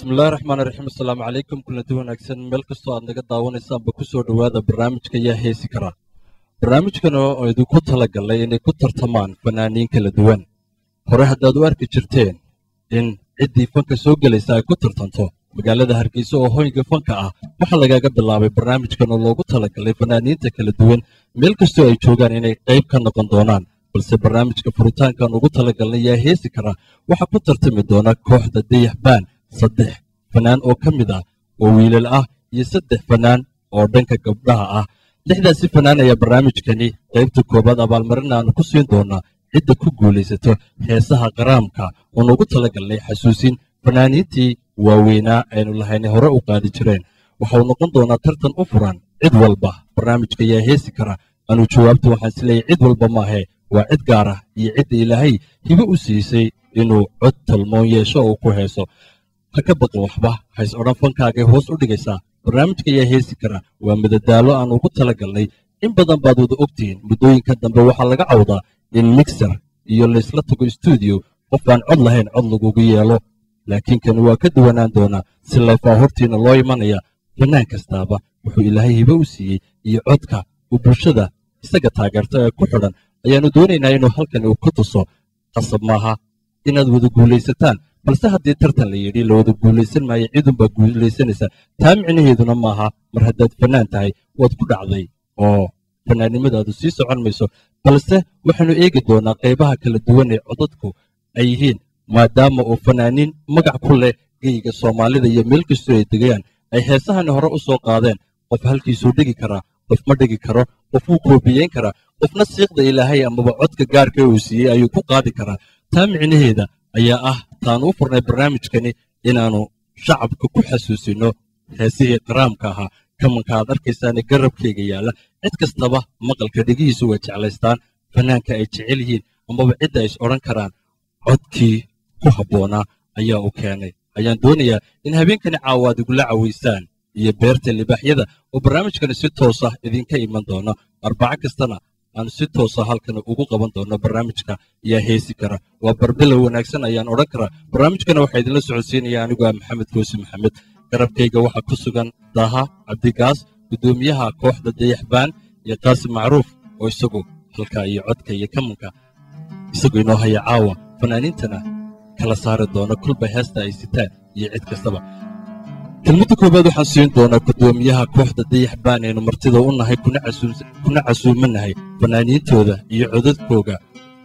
bismillahi raxmaan raxiim assalaamu calaykum kulanti wanaagsan meel kastoo aad naga daawanaysaanba ku soo dhowaada barnaamijka yaa heesi kara barnaamijkan oo idinku tala galay inay ku tartamaan fanaaniin kala duwan hore haddaad u arki jirteen in ciddii fanka soo gelaysa ay ku tartanto magaalada hargeysa oo hoyga fanka ah waxaa lagaga bilaabay barnaamijkan oo loogu talagalay fanaaniinta kala duwan meel kastoo ay joogaan inay qayb ka noqon doonaan balse barnaamijka furitaankan ugu talagalnay yaa heesi kara waxaa ku tartami doona kooxda dayax baan saddex fanaan oo ka mid ah oo wiilal ah iyo saddex fanaan oo dhanka gabdhaha ah lixdaasi fanaan ayaa barnaamijkani qaybta koowaad abaalmarin aanu ku siin doonaa cidda ku guulaysato heesaha qaraamka oon ugu talagalnay xasuusin fanaaniintii waaweynaa aynu lahaynay hore u qaadi jireen waxau noqon doonaa tartan u furan cid walba barnaamijka yaa heesi kara anu jawaabta waxaan isleeyahy cid walba maahe waa cid gaar ah iyo cidda ilaahay hibo u siisay inuu cod talmoon yeesho oo ku heeso ha ka baqin waxba hays odhan fankaagay hoos u dhigaysaa barnaamijka ayaa heesi kara waa madadaalo aan ugu talagalnay in badan baad wada ogtihiin muddooyinka dambe waxaa laga cawdaa in mixer iyo laysla tago stuudiyo qof aan cod lahayn cod lagugu yeelo laakiin kani waa ka duwanaan doonaa si layfaa hortiina loo imanaya fanaan kastaaba wuxuu ilaahay hibo u siiyey iyo codka uu bulshada isaga taageerta ee ku xidhan ayaannu doonaynaa inuu halkani uu ku tuso qasab maaha inaad wada guulaysataan balse haddii tartan la yidhi la wada guulaysan maayo cidunbaa guulaysanaysa taa micnaheeduna maaha mar haddaad fanaan tahay waad ku dhacday oo fanaannimadaadu sii socon mayso balse waxaannu eegi doonaa qaybaha kala duwan ee codadku ay yihiin maadaama uu fanaaniin magac ku leh geyga soomaalida iyo meel kastoo ay degayaan ay heesahani hore u soo qaadeen qof halkiisuu dhigi karaa qof ma dhigi karo qof wuu koobiyeyn karaa qofna siiqda ilaahay amaba codka gaarka uu siiyey ayuu ku qaadi karaa taa micnaheeda ayaa ah taanu u furnay barnaamijkani inaannu shacabka ku xasuusino heesihii qaraamka ahaa kamanka aad arkaysaane garabkayga yaalla cid kastaba maqalka dhegihiisu way jeclaystaan fanaanka ay jecel yihiin amaba cidda ay is odhan karaan codkii ku habboonaa ayaa u keenay ayaan doonayaa in habeenkani caawaad igula cawaysaan iyo beerta libaaxyada oo barnaamijkani si toosa idinka iman doono arbaco kastana aan si toosa halkan ugu qaban doono barnaamijka yaa heesi kara waa barbilow wanaagsan ayaan odhan karaa barnaamijkana waxaa idinla socodsiinaya anigu ah maxamed koosi maxamed garabkayga waxaa ku sugan daaha cabdigaas guddoomiyaha kooxda dayaxbaan iyo qaasim macruuf oo isagu halkaa iyo codka iyo kamanka isagu inoo haya caawa fanaaniintana kala saari doona kulba heesta ay sitaan iyo cid kastaba kelmadda koowaad waxaan siin doonaa guddoomiyaha kooxda dayax baan aynu martida u nahay kuna casuumanahay fanaaniintooda iyo codadkooga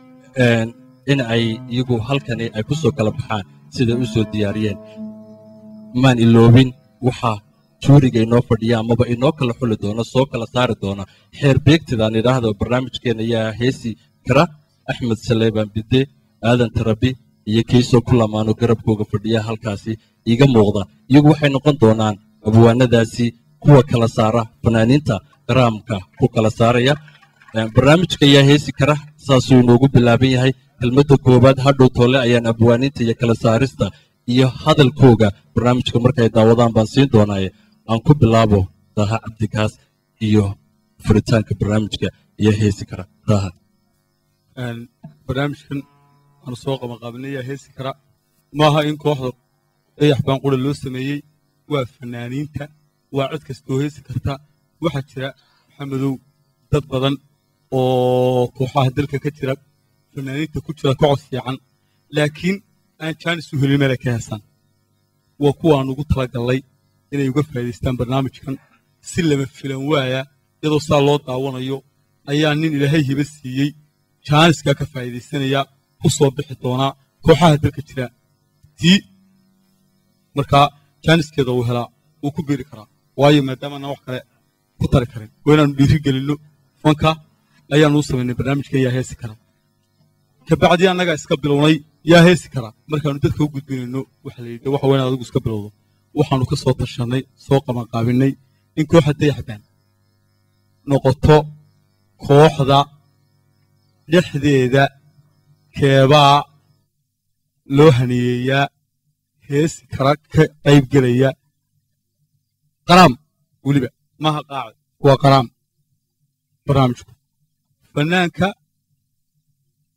in ay iyagu halkani ay ku soo kala baxaan siday u soo diyaariyeen maan iloobin waxaa juuriga inoo fadhiya amaba inoo kala xuli doona soo kala saari doona xeer beegtidaan idhaahdo barnaamijkeenna yaa heesi kara axmed saleebaan bidde aadan tarabi iyo kiisoo ku lamaano garabkooga fadhiya halkaasi iiga muuqda iyagu waxay noqon doonaan abwaanadaasi kuwa kala saara fanaaniinta qaraamka ku kala saaraya barnaamijka ayaa heesi kara saasuu inoogu bilaaban yahay kelmadda koowaad hadhow toole ayaan abwaaniinta iyo kala saarista iyo hadalkooga barnaamijka markay daawadaan baan siin doonaaye aan ku bilaabo daaha cabdikaas iyo furitaanka barnaamijka ayaa heesi kara daaha barnaamijkan aanu soo qabanqaabinay yaa heesi kara maaha in kooxda dayax baan qura loo sameeyey waa fanaaniinta waa cod kastoo heesi karta waxaa jira maxamedow dad badan oo kooxaha dalka ka jira fanaaniinta ku jira ka cod fiican laakiin aan jaanis u helin meelay ka heesaan waa kuwaan ugu talagallay inay uga faa'idaystaan barnaamijkan si lama filan waaya iyadoo saa loo daawanayo ayaa nin ilaahay hiba siiyey jaaniskaa ka faa'iidaysanaya ku soo bixi doonaa kooxaha dalka jira tii markaa jaaniskeeda uu helaa wuu ku biiri karaa waayo maadaamaanaan wax kale ku tari karin waa inaanu dhiiri gelinno fanka ayaanu u samaynay barnaamijka yaa heesi kara kabacdii annagaa iska bilownay yaa heesi kara markaanu dadka u gudbinayno waxa la yidhi waxa waa inaad adigu iska bilowdo waxaanu ka soo tashannay soo qabanqaabinay in kooxa dayaxbaan noqoto kooxda dhexdeeda keebaa loo haniyeeyaa heesi kara ka qaybgelaya qaraam weliba maaha qaacid waa qaraam barnaamijku fanaanka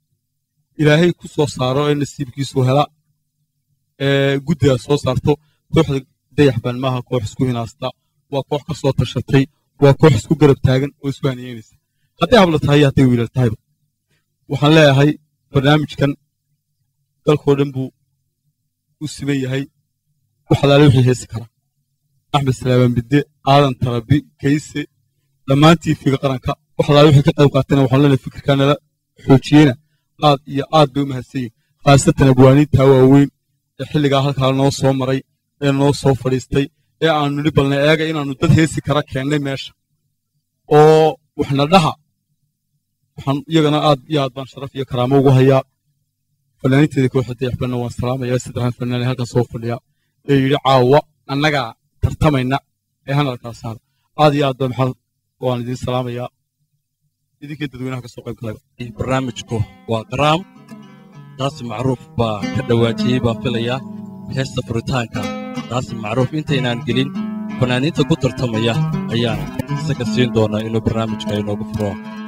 ilaahay ku soo saaro ee nasiibkiisu hela ee guddigaas soo saarto kooxda dayaxbaan maaha koox isku hinaasta waa koox ka soo tashatay waa koox isku garab taagan oo isku haniyeynaysa hadday habla tahay iyo hadday wiilal tahayba waxaan leeyahay barnaamijkan dalkoo dhan buu u siban yahay wax alaale wixii heesi kara axmed salaamaan bidde aadan tarabi kayse dhammaantii figa qaranka wax alaale wixii ka qayb qaatayna waxaan leenahay fikirkaa nala xoojiyeyna aad iyo aad bay u mahadsan yihin khaasatan abwaaniintaa waaweyn ee xilligaa halkaa noo soo maray ee noo soo fadhiistay ee aanu nidhi balna eega inaannu dad heesi kara keennay meesha oo waxna dhaha waxaan iyagana aad iyo aad baan sharaf iyo karaamo ugu hayaa fanaaniinteeda kooxda dayaxbanna waan salaamayaa saddexdan fanaan halkan soo fadhiya ee yidhi caawa annagaa tartamayna ee hanalkaa saara aad iyo aad ba maxaa waan idin salaamayaa idinkii dadweynaha ka soo qayb galayba barnaamijku waa qaraam taasi macruuf baa ka dhawaajiyey baan filayaa heesta furitaanka taasi macruuf intaynaan gelin fanaaniinta ku tartamaya ayaan isaga siin doonaa inuu barnaamijka inoogu furo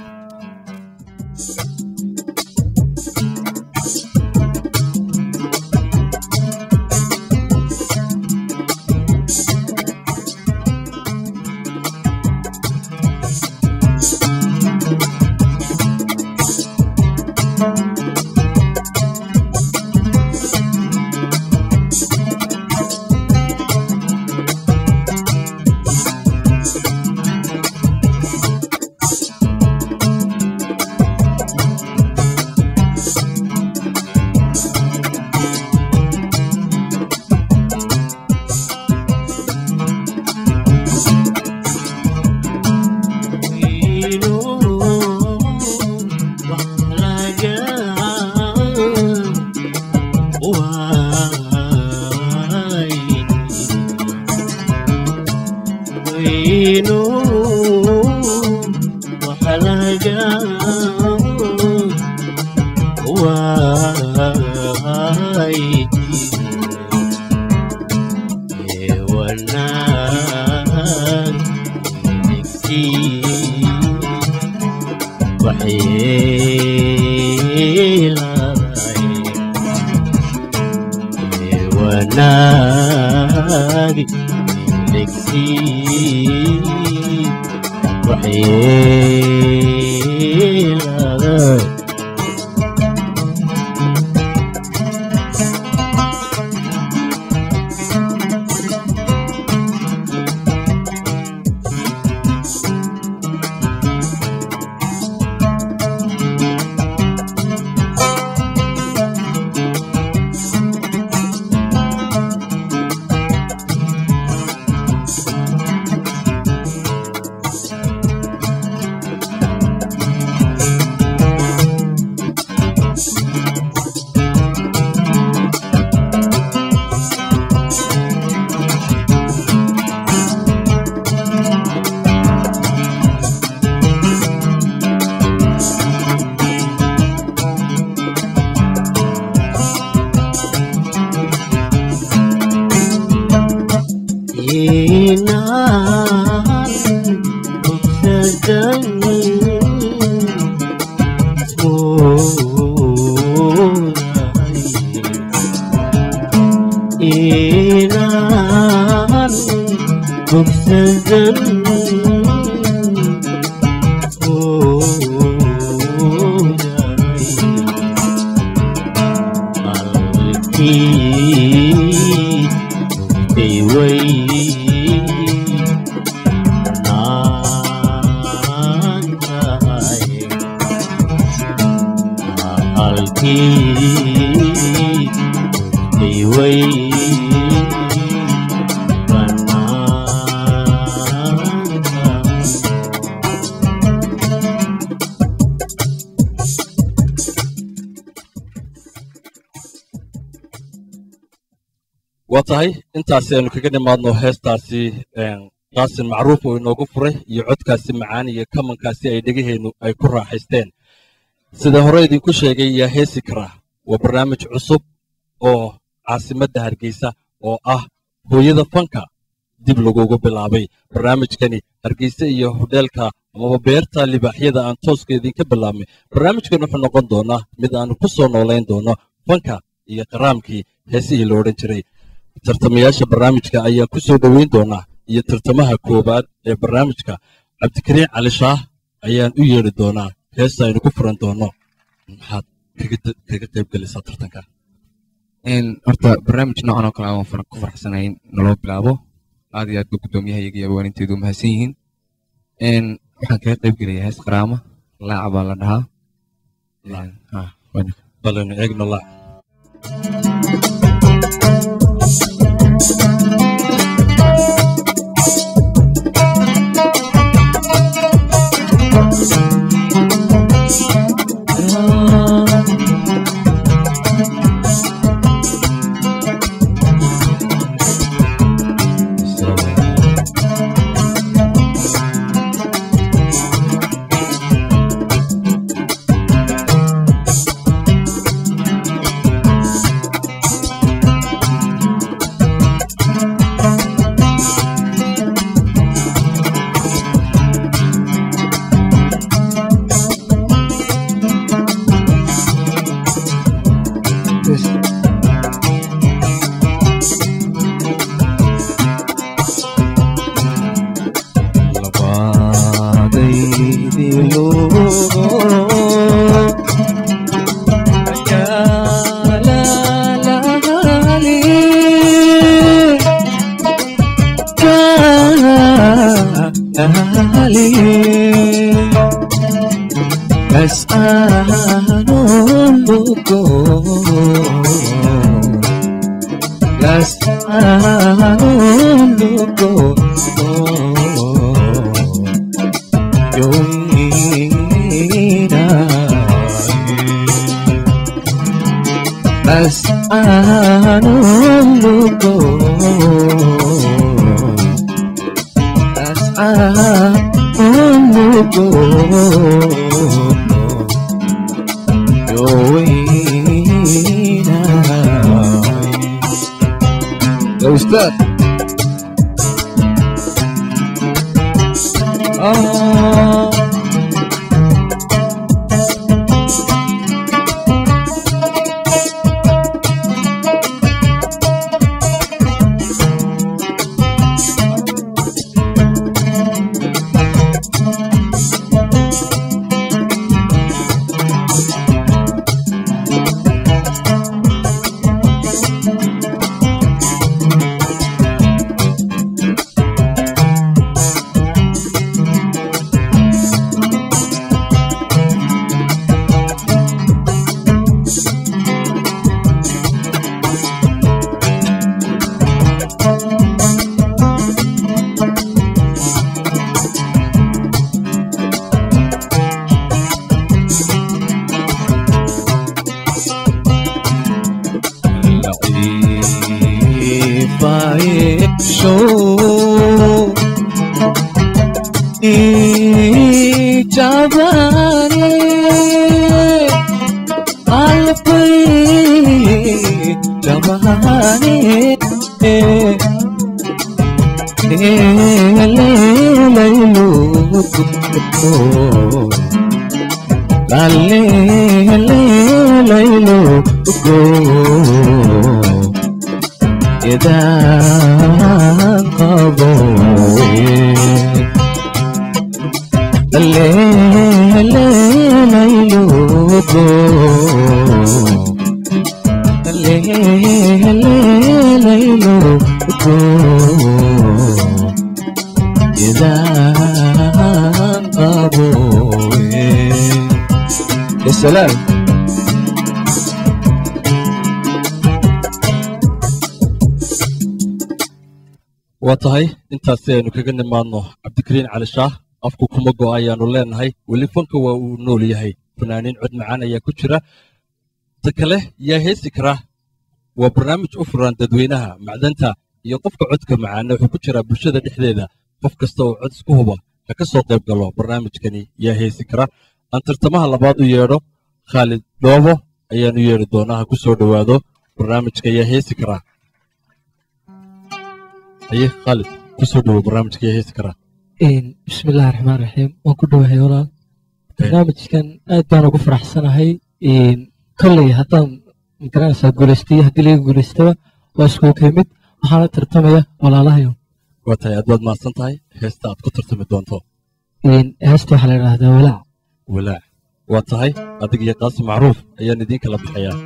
waa tahay intaasi aynu kaga nimaadno heestaasi qaasin macruuf oo inoogu furay iyo codkaasi macaan iyo kamankaasi ay dhegaheennu ay ku raaxaysteen sida hore idinku sheegay yaa heesi karaa waa barnaamij cusub oo caasimadda hargeysa oo ah hooyada fanka dib lagugu bilaabay barnaamijkani hargeysa iyo hodheelka amaba beerta libaaxyada aan tooska idinka bilaabnay barnaamijkan wuxuu noqon doonaa mid aanu ku soo noolayn doono fanka iyo qaraamkii heesihii la odhan jiray tartamayaasha barnaamijka ayaan ku soo dhoweyn doonaa iyo tartamaha koowaad ee barnaamijka cabdikariin cali shaah ayaan u yeedhi doonaa heesta aynu ku furan doono maxaad kaga qayb gelaysaa tartanka horta barnaamij noocan oo kale aan far- ku faraxsanahay in naloo bilaabo aad iyo aad ba guddoomiyaha iyaga iyo abawaaninteedu u mahadsan yihiin Een, waxaan kaga qayb gelayaa hees qaraama laaca baa la dhahaa Een, ha, waa- balanu eegno laac بس أنا بس أنا بس أنا بس أنا يا أستاذ آه If I show jabane alpe jabane laylu lalle laylu go idaan qaboowe leelaylugo leelaylugo idaan qaboowe السلام waa tahay intaasi aynu kaga nimaadno cabdikariin cali shaah afku kuma go ayaanu leenahay weli fanka waa uu nool yahay fanaaniin cod macaan ayaa ku jira ta kale yaa heesi kara waa barnaamij u furan dadweynaha macdanta iyo qofka codka macaana wuxuu ku jiraa bulshada dhexdeeda qof kasta oo cod isku huba ha ka soo qayb galo barnaamijkani yaa heesi kara aan tartamaha labaad u yeedho khaalid dhoobo ayaan u yeedhi doonaa ha ku soo dhowaado barnaamijka yaa heesi karaa haye khaalid ku soo dhowo barnaamijka yaa heesi karaa bismi illaahi raxmaan raxiim waan ku dhowahay walaal barnaamijkan aad baan ugu faraxsanahay kolley haddaan magaranaysaa guulaystay haddii laga guulaystaba waa iskugu ka mid waxaana tartamaya walaalahayo waa tahay aad baad mahadsan tahay heesta aad ku tartami doonto Een, heesta waxaa la yidhaahdaa walaac walaac waa tahay adig iyo qaasi macruuf ayaan idiin kala bixayaa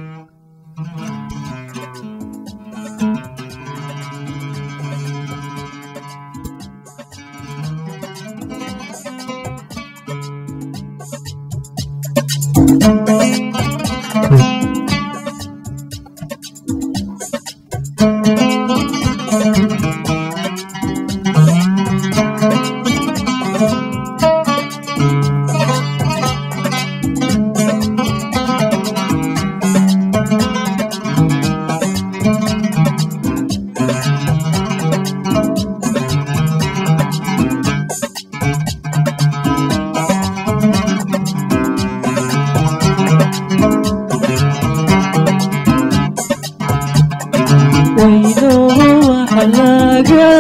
wayno waxlaga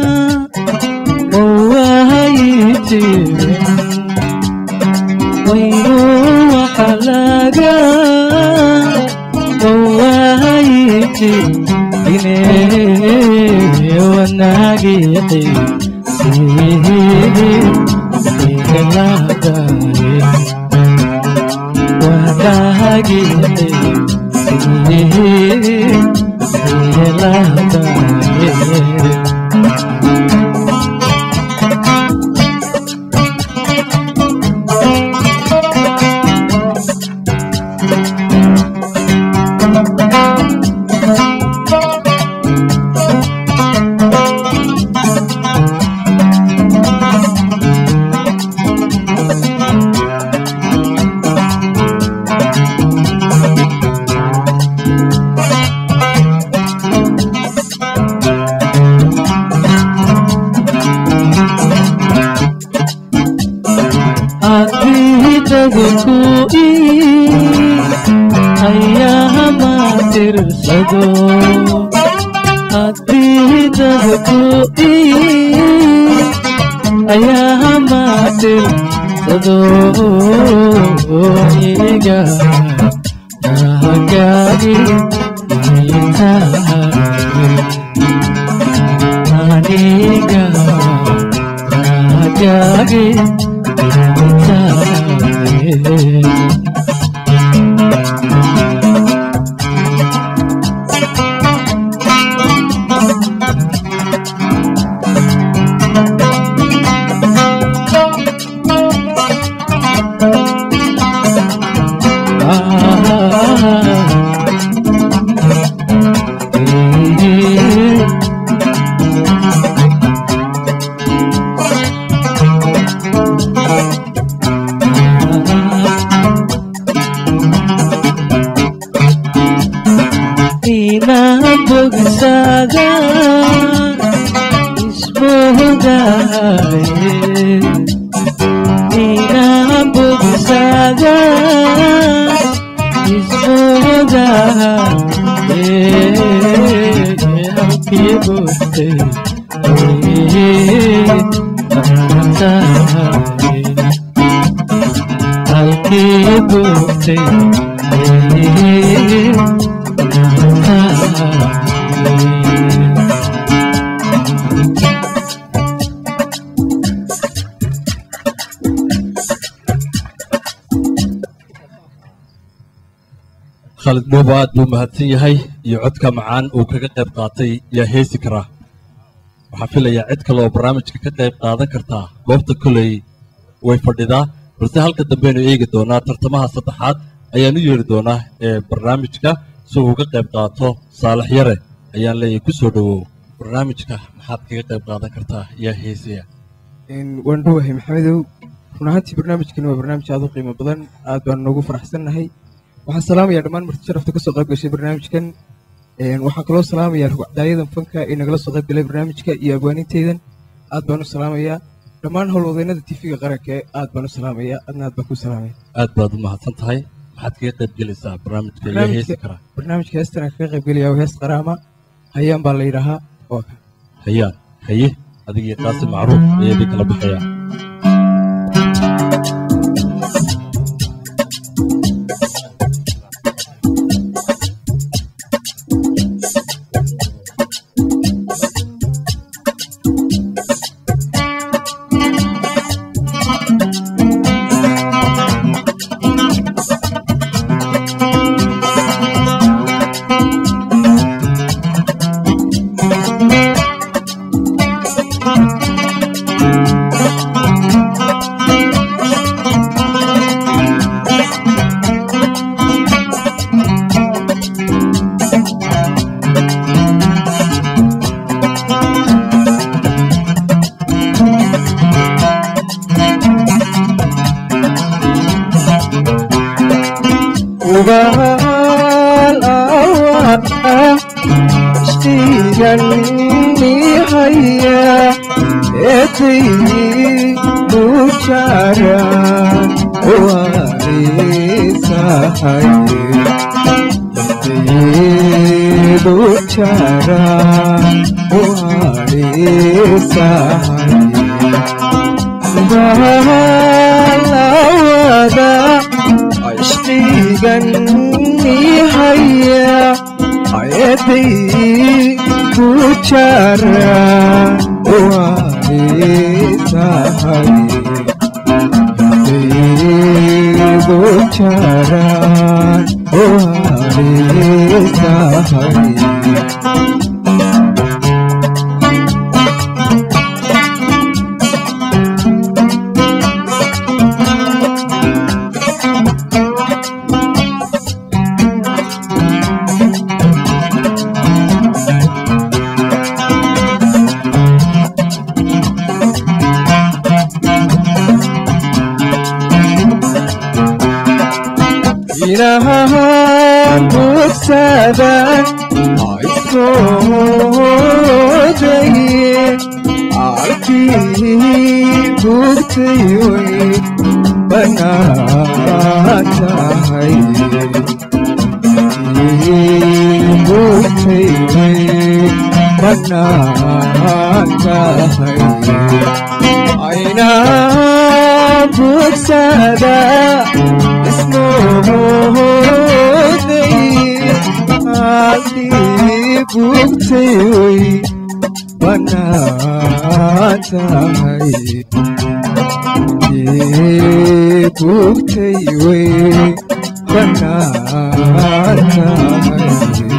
owahayte wayno waxlaga owahayte ine wanaagite siheladaye wanaagite siheladaye adidaguku ayaama tirsado adidaguku ayaama tirsado iga hagaagi aniga hagaagi inaan bogsada isbogaye inaan bogsada isbogaye halkii bogtay halkii bogtay khaalid mooba aad buu mahadsan yahay iyo codka macaan uu kaga qayb qaatay yaa heesi karaa waxaa filayaa cid kale oo barnaamijka ka qayb qaadan kartaa goobta koley way fadhidaa balse halka dambeaynu eegi doonaa tartamaha saddexaad ayaan u yeeri doonaa ee barnaamijka si uu uga qayb qaato saalax yare ayaan leeyahay ku soo dhowow barnaamijka maxaad kaga qayb qaadan kartaa yaa heesaya waan dhowahay maxamedow run ahaantii barnaamijkani waa barnaamij aad u qiimo badan aad baan noogu faraxsannahay waxaan salaamayaa dhammaan marti sharafta kasoo qayb gashay barnaamijkan Een, waxaan kaloo salaamayaa rugcdaayadan fanka ee nagala soo qayb galay barnaamijka iyo abwaaninteydan aad baan u salaamayaa dhammaan howlwadeennada tifiga qaranka ee aad baan u salaamayaa adna aad baan ku salaamaya aad baad u mahadsan tahay maxaad kaga qayb gelaysaa barnaamijka yaa heesi barnaamijka karaa barnaamijka heestan aan kaga qayb gelaya waa hees qaraama hayaan baa la yidhaahaa waa kan hayaan haye adigii qaasi macruuf ayaa idin kala bixayaa Thank hubaal awaa ishtigani haya eeday mujara waarisahaye mujara waarisahaye balawada ishtigani haya ayaday bujara waarisahaye bujara waarisahaye ilahan bogsadan aysoodaye arkii bugtay way banaan tahay bugtay way banaan tahay ayna bogsada ismooday haddii bugtay way banaan tahay bugtay way banaan tahay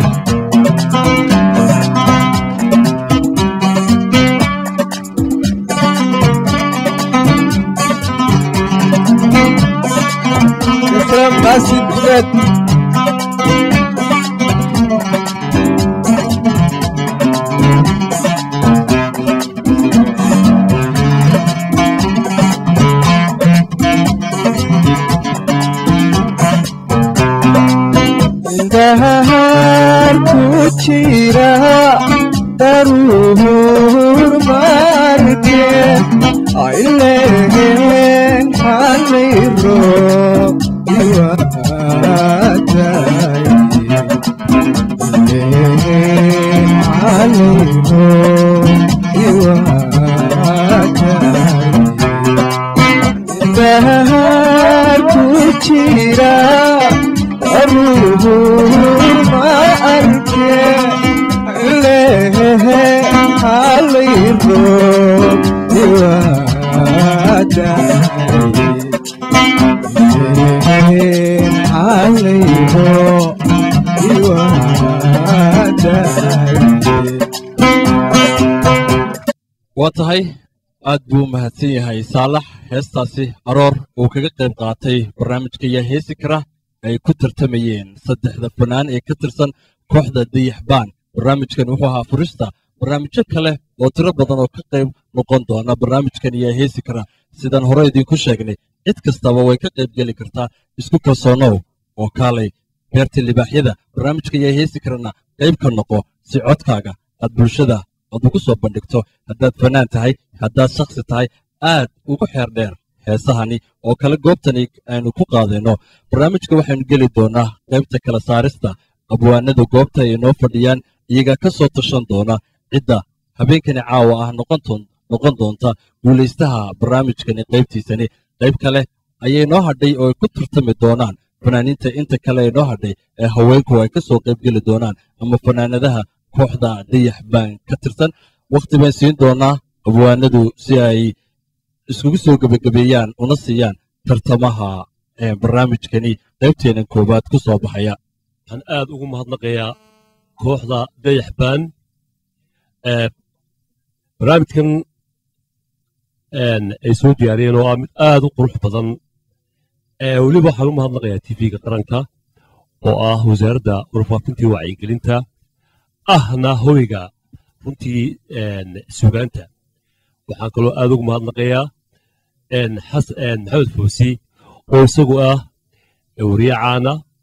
Ikram Qasim Ahmed indahar ku jira daruur marke aileen halayro iwaatay halayro iwaatay indahar ku jira daruur ma arke lehe halayro iwaatay halayro iwaatay waa tahay aad buu u mahadsan yahay saalax heestaasi aroor uu kaga qayb qaatay barnaamijka yaa heesi kara ay ku tartamayeen saddexda fanaan ee ka tirsan kooxda dayaxbaan barnaamijkan wuxuu ahaa furista barnaamijyo kale oo tiro badan oo ka qayb noqon doona barnaamijkan yaa heesi kara sidaan hore idinku sheegnay cid kastaba way ka qayb geli kartaa isku kalsoonow oo kaalay beerta libaaxyada barnaamijka yaa heesi karana qayb ka noqo si codkaaga aad bulshada aad ugu soo bandhigto haddaad fanaan tahay haddaad shakhsi tahay aad ugu xeer dheer heesahani oo kale goobtani aynu ku qaadayno barnaamijka waxaynu geli doonaa qaybta kala saarista abwaanada goobta ay inoo fadhiyaan iyagaa ka soo tashan doona cidda habeenkani caawa ah noqon doon- noqon doonta guulaystaha barnaamijkani qaybtiisani qayb kale ayay noo hadhay oo ay ku tartami doonaan fanaaniinta inta kale ee noo hadhay ee haweenku ay ka soo qaybgeli doonaan ama fanaanadaha kooxda dayax baan ka tirsan wakhti baan siin doonaa abwaanadu si ay iskugu soo gebagabeeyaan una siiyaan tartamaha ee barnaamijkani qaybteenan koowaad ku soo baxaya waxaan aad ugu mahadnaqayaa kooxda dayax baan ee barnaamijkan een, ay soo diyaariyeen oo ah mid aad u qurux badan ee weliba waxaan u mahadnaqayaa tv-ga qaranka oo ah wasaaradda warfaafinta iyo wacyigelinta ahna hoyga runtii een, sugaanta waxaan kaloo aad ugu mahadnaqayaa een, xas- een, maxamed foosi oo isagu ah wariye caana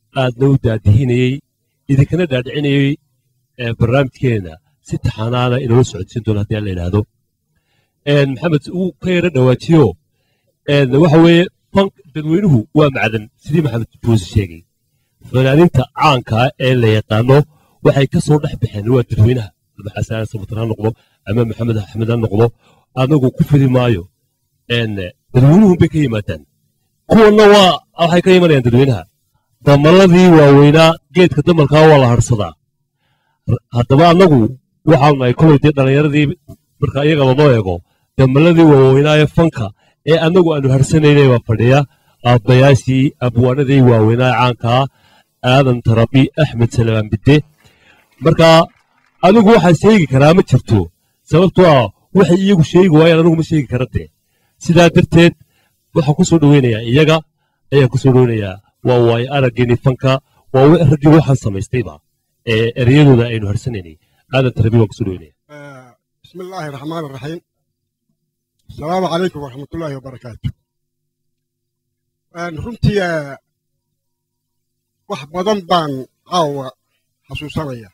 aadna u daadihinayey idinkana dhaadhicinayey ee barnaamijkeena si taxanaana inoola socodsiin doono haddii aan la yidhaahdo Een, maxamed uu ka yara dhawaajiyo een, waxa weeye fank dadweynuhu waa macdan sidii maxamed buusi sheegay fanaaninta caanka ah ee la yaqaano waxay ka soo dhex baxeen waa dadweynaha ama xasan sabatar ha noqdo ama maxamed axmed ha noqdo anagu ku fidi maayo een, dadweynuhun bay ka yimaadaan kuwanna waa waxay ka imanayaan dadweynaha damaladii waaweynaa geedka damalkaa waa la harsadaa R- haddaba annagu waxaanu nahay kolay dee dhallinyaradii marka iyaga lanoo eego damaladii waaweynaa ee fanka ee annagu aanu harsanaynay baa fadhiya aabbayaashii abwaanadii waaweynaa ee caankaa aadan tarabi axmed salamaan bidde marka adigu waxaa sheegi karaa ma jirto sababtoo ah waxay iyagu sheegi waayaan anigu ma sheegi kara dee sidaa darteed waxaan ku soo dhoweynayaa iyaga ayaan ku soo dhoweynayaa waa waayo araggeenii fanka waa wi- raggii waxaan samaystayba ee ereyadooda aynu harsanaynay aadan tarabi waan ku soo dhoweynaya آه، بسم الله الرحمن الرحيم السلام عليكم ورحمة الله وبركاته آه، runtii آه، wax badan baan caawa xasuusanaya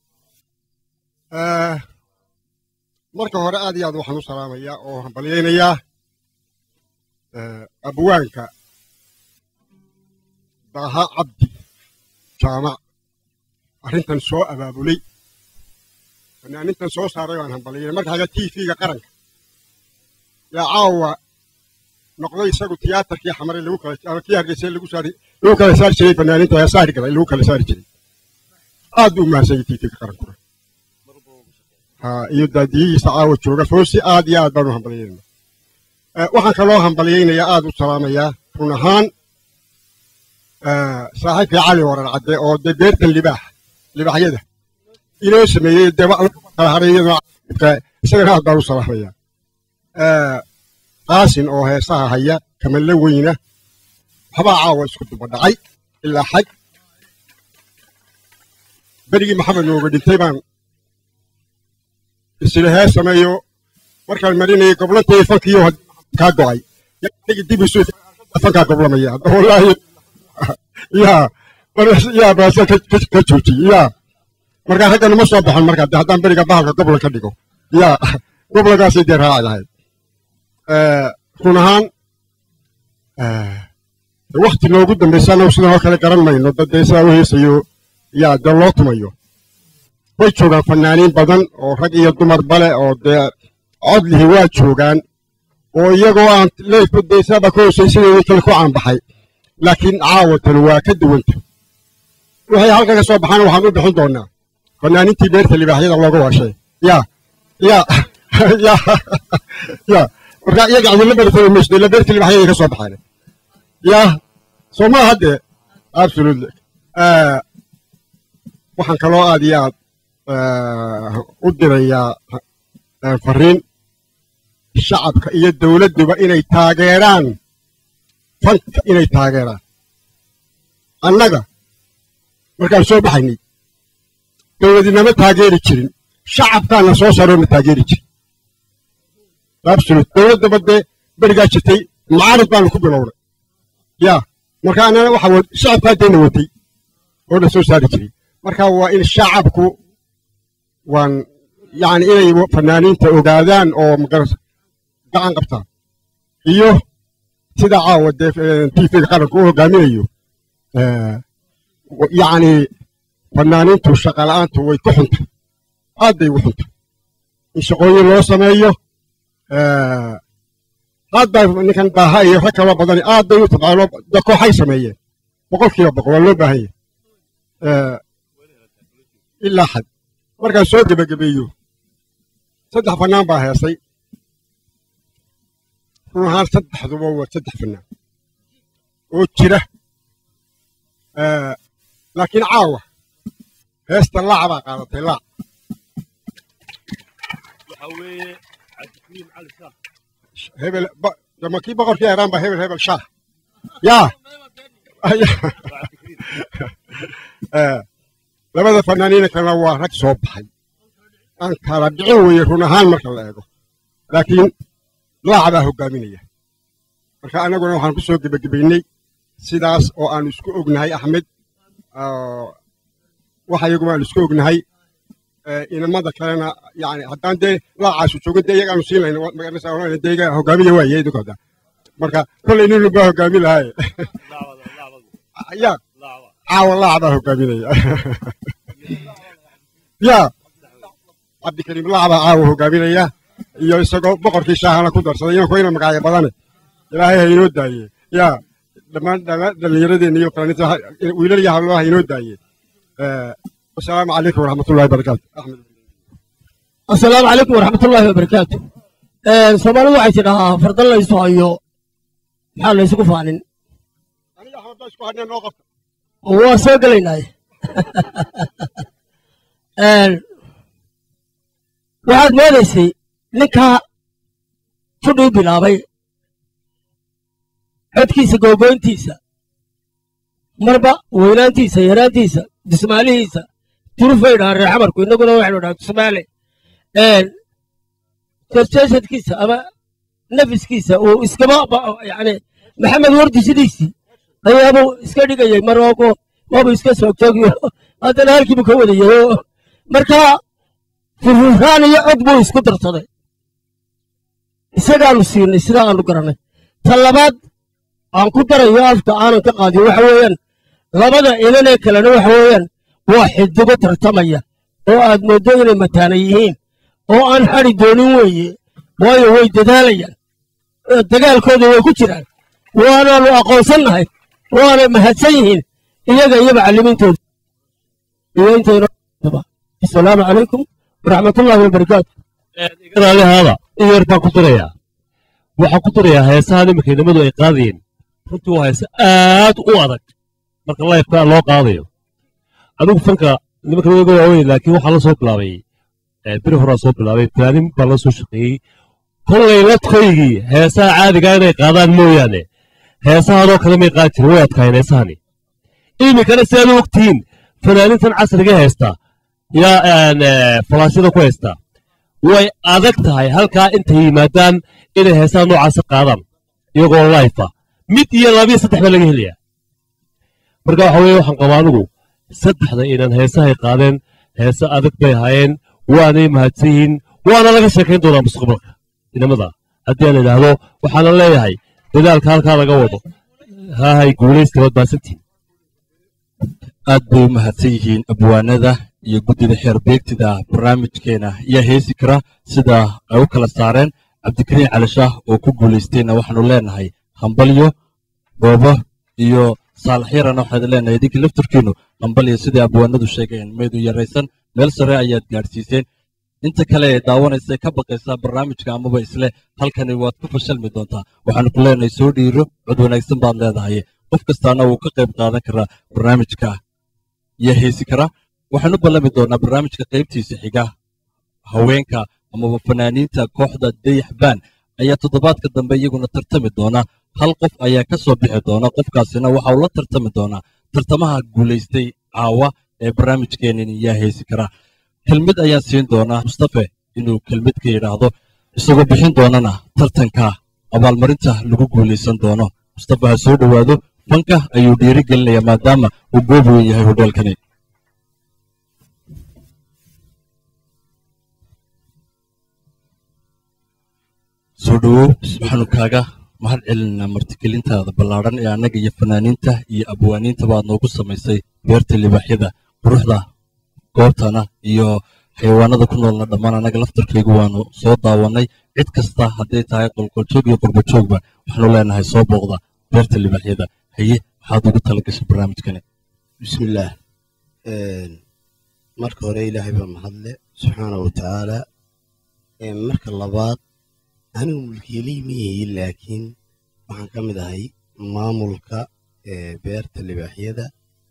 آه، marka hore aad iyo aad waxaan u salaamayaa oo hambalyaynayaa آه، abwaanka daaha cabdi jaamac arrintan soo abaabulay fanaanintan soo saaray waan hambaliyay marka haga tv-ga qaranka yaa caawa noqday isagu tiyaatarkii xamare lagu kala ama kii hargeysa lagu saari lagu kala saari jiray fanaaninta ayaa saari galay lagu kala saari jiray aad buu umahadsanyay tv-ga qarankuna ha iyo daadiyihiisa caawa jooga foosi aad iyo aad baan u hambaliyayna waxaan kaloo hambaliyaynayaa aad u salaamayaa run ahaan saaxiibkii cali warar cadde oo dee beertan libaax libaaxyada inoo sameeyey dee wax lagu kala haray iyadoo isagana aad baan u salaamayaa qaasin oo heesaha haya kamalle weyna waxbaa caawa isku duba dhacay ilaa xag berigii maxamed nooga dhintay baan isla hee sameeyo markaan marinayay goblantay fankiyo kaa go'ay yaa dib isu fankaa goblamaya hadda wallaahi yaa yaa baasa ka joojiyey yaa markaa raggana ma soo baxon markaa dee haddaan beriga bahalka goblan ka dhigo yaa goblankaasay dee raaci lahayd run ahaan wakti noogu dambaysa anagu sidan oo kale garan mayno dad dee sidaa u heesayo yaa dee loo tumayo way joogaan fanaaniin badan oo rag iyo dumar bale oo dee codlihi waa joogaan oo iyagoo aan leefba dee saaba ka hoosay sideedii kale ku caanbaxay laakiin caawatan waa ka duwanta waxay halka ka soo baxaan waxaan u bixin doonaa fanaaniintii beerta libaaxyada looga waashay yaa yaa yaa yaa marka iyaga cidila beertay meesha ila beerta libaaxyada ka soo baxaan yaa soo ma hadde absolutely waxaan kaloo aad iyo aad u dirayaa fariin shacabka iyo dowladduba inay taageeraan fanka inay taageeraan annaga markaan soo baxaynay dowladinama taageeri jirin shacabkaana soo saaroo na taageeri jirin absolute dowladdaba dee berigaa jirtay macaarid baanu ku bilownay yaa marka annana waxa shacabkaa dayna watay oo na soo saari jiray marka waa in shacabku waan yacni inay fanaaniinta ogaadaan oo magaras gacan qabtaan iyo sida caawa dee tvga qaranka u hogaaminayo yacni fanaaniintu shaqala'aantu way ku xuntay aad bay ugu xuntay in shaqooyin loo sameeyo aad baa ninkan daaha iyo rag kaloo badani aad bay u tabcaano da kooxay sameeyeen boqol kiiba boqol waa loo baahan yahay ilaa xad markaan soo gebagabeeyo saddex fanaan baa heesay run ahaan saddexduba waa saddex fanaan oo jira laakiin caawa heesta laac baa qaadatay laac hebel dama kii boqorkii eraan baa hebel hebel shaah yaa labada fanaaniina kalena waa rag soo baxay aan kala dhicin weeye run ahaan marka la eego laakiin laac baa hogaaminaya marka annaguna waxaan ku soo gebagabaynay sidaas oo aanu isku ognahay axmed oo waxa iyaguma aan isku ognahay ee, inamada kalena yani haddaan dee laacaasu joogin dee iyagaanu siin lahayn wa- magaranaysaa oranayna dee iyaga hogaamiya waaye idinku hadda marka kollay nin walba hogaami lahaaye ya caawa laac baa hogaaminaya ya cabdikariim laac baa caawa hogaaminaya iyo isagoo boqorkii shaahana ku darsaday inanku ina magacyo badane ilaahay ha inoo daaye ya dhammaan dhammaan dhallinyaradeenna iyo fanaaniinta ha- wiilal iyo hablo ha inoo daaye Eh, wasalaamu calaykum waraxmatullahi wabarakaatu axmed asalaamu calaykum waraxmatullaahi wabarakaatu soomaalidu waxay tidhahaa fardan laysu hayo maxaa laysugu faanin aniga axmed baa isku hadheen noo qabta waa soo gelaynaaye waxaad moodaysay ninkaa fudhuu bilaabay codkiisa googoyntiisa marba weynaantiisa yaraantiisa dismaalihiisa turufay dhahaan reer xamarku innaguna waxaynu dhahaa dismaale jejeeshadkiisa ama nafiskiisa uu iskama ba- yani maxamed wardi sidiisii ayaabuu iska dhigayay mar waabu waabu iska soogtoogiyo haddana halkiibu ka wadayay oo marka furfurraan iyo cod buu isku darsaday isagaanu siinay sidaa aanu garanay ta labaad aan ku darayo afka aanan ka qaadin waxa weeyaan labada inanee kalena waxa weeyaan waa xidigo tartamaya oo aad mooddo inay mataana yihiin oo aan xadi doonin weeye waayo way dadaalayaan ee dagaalkooda way ku jiraan waanaanu aqoonsannahay waanay mahadsan yihiin iyaga iyo macallimiintooda iyo intayna asalaamu calaykum waraxmatullaahi wabarakaatu igaraalihaada in yar baan ku dirayaa waxaan ku dirayaa heesaha nimanka inamadu ay qaadayeen runtii waa heese aad u adag marka lifeka loo qaadayo anigu fanka nimanka waga waaweyn laakiin waxaa la soo bilaabay eh, beri horaa soo bilaabay planning baa la soo shaqeeyey kollay ladkoygii heesaha caadiga inay qaadaan mooyaane heesahaadoo kale may qaadi jirin way adkaayeen heesahani iminkana si aad u ogtihiin fanaanintan casriga heesta yaa een, eh, falaashada ku heesta way adag tahay halkaa intay yimaadaan inay heesaha noocaasa qaadaan iyagoo life ah mid iyo labiyo saddex baa laga helayaa marka waxa weeye waxaan qabaa anigu saddexda inaan heesahay qaadeen heese adag bay ahaayeen waanay mahadsan yihiin waana laga sheekayn doonaa mustaqbalka inamada haddii aan idhaahdo waxaana leeyahay dadaalka halkaa laga wado haahay guulaysta waad baasantihin aad bay u mahadsan yihiin abwaanada iyo guddida xeer beegtida barnaamijkeena ayaa heesi kara sida ay u kala saareen cabdikariin cali shaah oo ku guulaystayna waxaanu leenahay hambalyo goobo iyo saalax yarana waxaad leenahay idinka laftarkiinu hambalyo sidai abwaanadu sheegeen maydu yaraysan meel sare ayaad gaadhsiiseen inta kale ee daawanaysa ee ka baqaysa barnaamijka amaba isle halkani waad ku fashalmi doontaa waxaanu ku leenahay soo dhiiro cod wanaagsan baad leedahay qof kastaana wuu ka qayb qaadan karaa barnaamijka iyo heesi kara waxaanu ballami doonaa barnaamijka qaybtiisa xiga haweenka amaba fanaaniinta kooxda dayax baan ayaa toddobaadka dambe iyaguna tartami doona hal qof ayaa ka soo bixi doona qofkaasina waxa uu la tartami doonaa tartamaha guulaystay caawa ee barnaamijkeenin yaa heesi kara kelmid ayaan siin doonaa mustafe inuu kelmid ka yidhaahdo isagoo bixin doonana tartanka abaalmarinta lagu guulaysan doono mustafe ha soo dhowaado fanka ayuu dhiiri gelinayaa maadaama uu goob weyn yahay hodheelkani soo dhowow waxaanu kaaga mahad celinaa martigelintaada ballaadhan ee annaga iyo fanaaniinta iyo abwaaniintaba aad noogu samaysay beerta libaaxyada quruxda goobtana iyo xayawaanada ku noolna dhammaan annaga laftarkaygu waanu soo daawannay cid kasta hadday tahay qolqoljoog iyo qurbajoogba waxaanu leenahay soo booqda beerta libaaxyada haye maxaad ugu tala gashay barnaamijkani bismillaah marka hore ilaahay baa mahadle subxaana wa tacaala marka labaad anigu mulkiilii ma yihi laakiin waxaan ka mid ahay maamulka ee beerta libaaxyada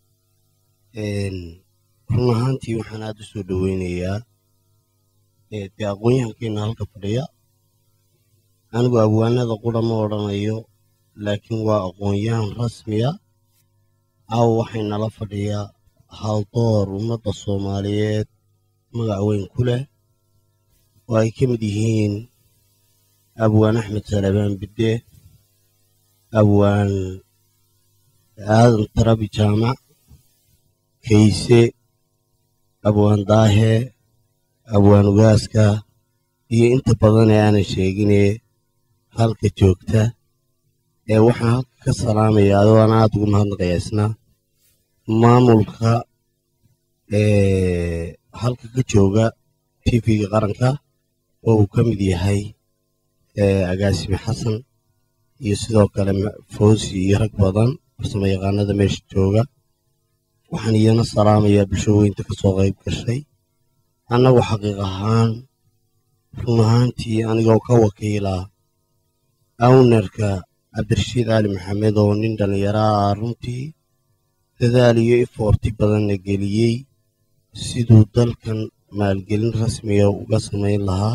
run ahaantii waxaan aad u soo dhoweynayaa dee aqoon-yahankeena halka fadhiya anigu abwaanada qura ma odhanayo laakiin waa aqoon-yahan rasmiya caawa waxay nala fadhiyaa haldoor ummadda soomaaliyeed magac weyn ku leh oo ay ka mid yihiin abwaan axmed salabaan bidde abwaan aadan tarabi jaamac kayse abwaan daahe abwaan ugaaska iyo inta badan ee aanan sheeginee halka joogta ee waxaan halka ka salaamayaa adoo aan aada ugu mahadnaqayaa isna maamulka ee halka ka jooga tv-ga qaranka oo uu ka mid yahay ee agaasime xasan iyo sidoo kale fawsi iyo rag badan farsamo yaqaanada meesha jooga waxaan iyana salaamayaa bulshooyinta ka soo qayb gashay annagu xaqiiq ahaan run ahaantii anigoo ka wakiilaa awnerka cabdirashiid cali maxamed oo nin dhallinyaro ah runtii dadaal iyo ifoorti badanna geliyey siduu dalkan maalgelin rasmiga uga samayn lahaa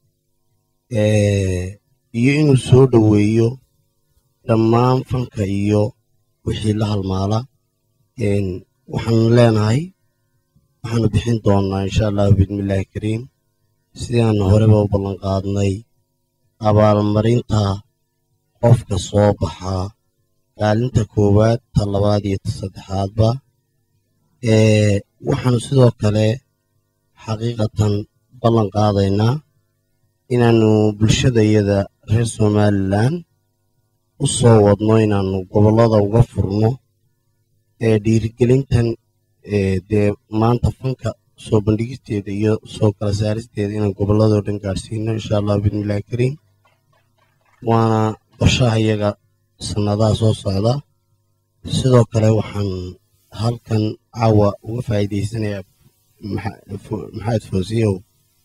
iyo inuu soo dhoweeyo dhammaan fanka iyo wixii la halmaala waxaanu leenahay waxaanu bixin doonnaa insha allahu bismillaahi kariim sidii aanu horeba u ballan qaadnay abaalmarinta qofka soo baxaa kaalinta koowaad ta labaad iyo ta saddexaadba waxaanu sidoo kale xaqiiqatan ballan qaadaynaa inaannu bulshadayada reer somalilan u soo wadno inaannu gobollada uga furno ee dhiirigelintan dee maanta fanka soo bandhigisteeda iyo soo kala saaristeeda inaan gobolladoo dhan gaadhsiino insha allahu bismillahi kariim waana qorshaha iyaga sannadaha soo socda sidoo kale waxaan halkan caawa uga faa'iidaysanayaa maxamed foosiyow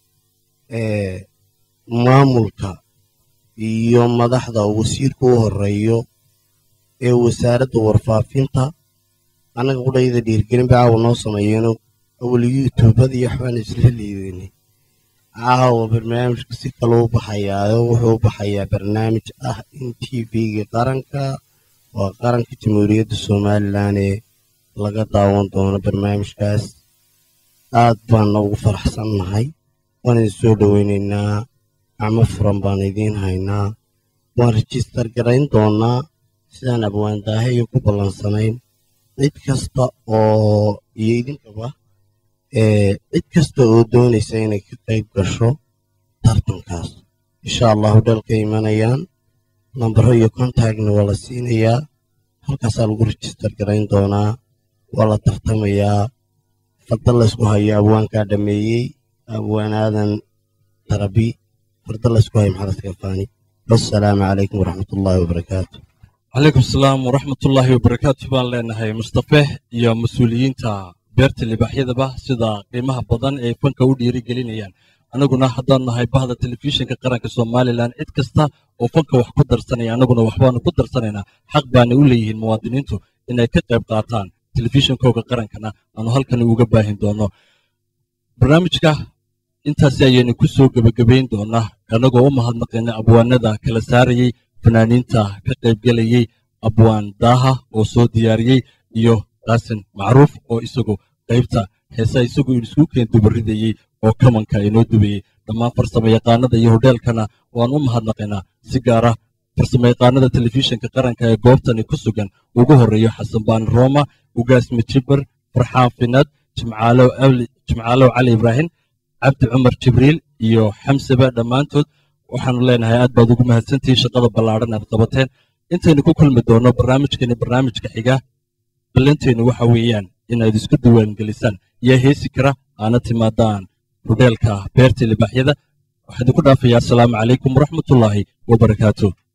maamulka iyo madaxda wasiirka u horeeyo ee wasaaradda warfaafinta annaga qudhayda dhiirgelin ba caawa noo sameeyeeno awal youtubada iyo waxbaan isla liidaynay caawa barnaamijka si kale u baxayaayo wuxuu u baxayaa barnaamij ah in t v-ga qaranka waa qaranka jamhuuriyadda somalilan ee laga daawan doono barnaamijkaas aad baana ugu faraxsannahay waan idin soo dhoweynaynaa gacmo furan baan idiin haynaa waan rejistar garayn doonaa sidaan abwaandaahe iyo ku ballansanayn cid kasta oo iyo idinkaba cid kasta oo doonaysa inay ka qayb gasho tartankaas insha allahu dhalka imanayaan nambaro iyo contactna waa la siinayaa halkaasaa lagu rejistar garayn doonaa waa la tartamayaa farda laysku hayo abwaankaa dhameeyey abwaan aadan tarabi farda laysku hayo maxamed kafaani wassalaamu calaykum waraxmatullaahi wabarakaatu calaykum asalaam waraxmatullaahi wabarakaatu baan leenahay mustafe iyo mas-uuliyiinta beerta libaaxyadaba sida qiimaha badan ee fanka u dhiirigelinayaan annaguna haddaan nahay bahda telefishinka qaranka somalilan cid kasta oo fanka wax ku darsanaya annaguna waxbaanu ku darsanaynaa xaq baana u leeyihiin muwaadiniintu inay ka qayb qaataan telefishinkooga qarankana aanu halkan uga baahin doono barnaamijka intaasi ayaynu ku soo gebagabayn doonaa annagoo u mahadnaqayna abwaanada kala saarayey fanaaniinta ka qaybgelayey abwaan daaha oo soo diyaariyey iyo qaasin macruuf oo isagu qaybta heesa isagu isku keen dubaridayey oo kamanka inoo dubayey dhammaan farsamo yaqaanada iyo hodheelkana waan u mahadnaqaynaa si gaara farsamo yaqaanada telefishinka qaranka ee goobtani ku sugan ugu horreeyo xasan baan rooma ugaasmi jibar farxaan finad jimcaalow cali ibraahim cabdi cumar jibriil iyo xamseba dhammaantood waxaanu leenahay aad baad ugu mahadsantihiin shaqada ballaadhan aad qabateen intaynu ku kulmi doonno barnaamijkani barnaamijka xiga ballanteennu waxa weeyaan inaad isku diiwaangelisaan yaa heesi kara aana timaadaan hodheelka beerta libaaxyada waxaan idinku dhaafayaa asalaamu calaykum waraxmatullaahi wabarakaatu